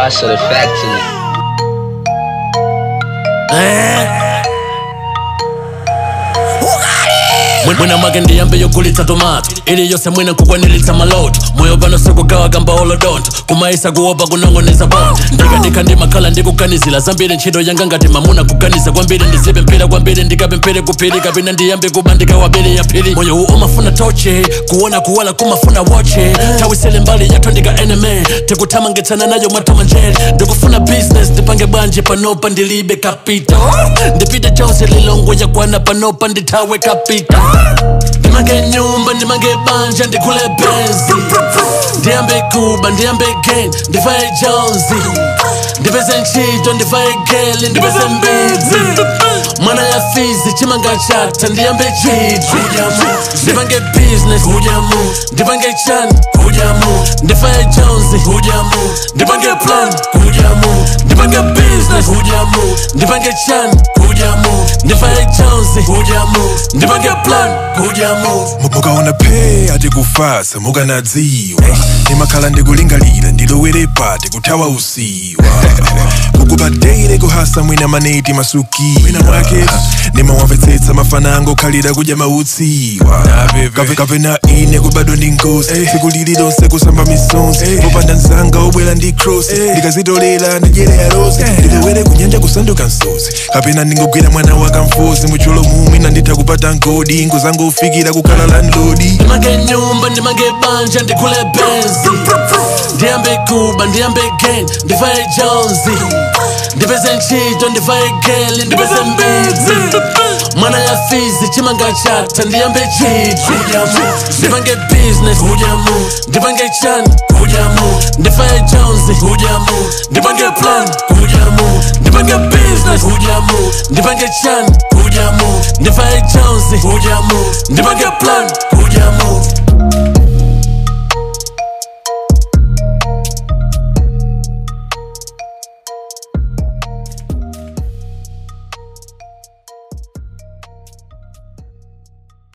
Paso the factory. mwina mwake ndiyambe yogulitsa tomato ili yose mwina kukwanilitsa maloto moyo pano sikugawa kamba olodonto kumaisa kuopa kunong'oneza bondo ndikadikha ndimakhala ndikuganizira zambiri ntchito yanga ngati mamuna kuganiza kwambiri ndizipe mpira kwambiri ndikape mpire kuphiri kapena ndiyambe kuba ndikawabiri yaphiri moyo uwu umafuna toche kuona kuwala kumafuna woche tawisele mbali yathu ndika enemy tikuthamangitsana nayo mwathamanjeri ndikufuna business ndipange bwanje panopa ndilibe kapito ndipite chose lilongo yakwana panopa ndithawe kapito ndimange nyumba ndimange banja ndikhule benzi ndiyambe kuba ndiyambe gain ndivaye jonzi ndipeze ntchito ndivaye geli ndipeze mbidzi mwana ya fizi chimanga chatha ndiyambe chidwi ndipange business ndipange chan ndifaye jonzi ndipange plan ndipange business ndipange chan ndifaye jonzi ndipange plan mukaona phe ati kufasa mukanadziwa ndimakhala ndikulingalira ndilowere pati kuthawa usiwa kukupadeire kuhasa mwina maneti masuki mwina mwake ndimawamvetsetsa mafana angokhalira kudya mautsiwa Kape- kapena ine kubadwa ndi nkosi tsiku lili lonse kusamba misonzi popanda mzanga obwera ndi cross ndikazitolera ndidyere rosi ndilowere kunyanja kusanduka msozi kapena ndingogwira mwana wakamfuzi muchulo mumwe nanditha kupata nkodi ngozangofikira kukhala landlodi ndimange nyumba ndimange banja ndikhule benzi ndiyambe kuba ndiyambe gain ndivaye jonzi ndipeze ntchito ndivaye geli ndipeze mbidzi mwana ya fizi chimanga chatha ndiyambe chidwi ndipange business ndipange chan ndifaye jonzi ndipange plan ndipange business ndipange chan ndifaye jonzi ndipange plan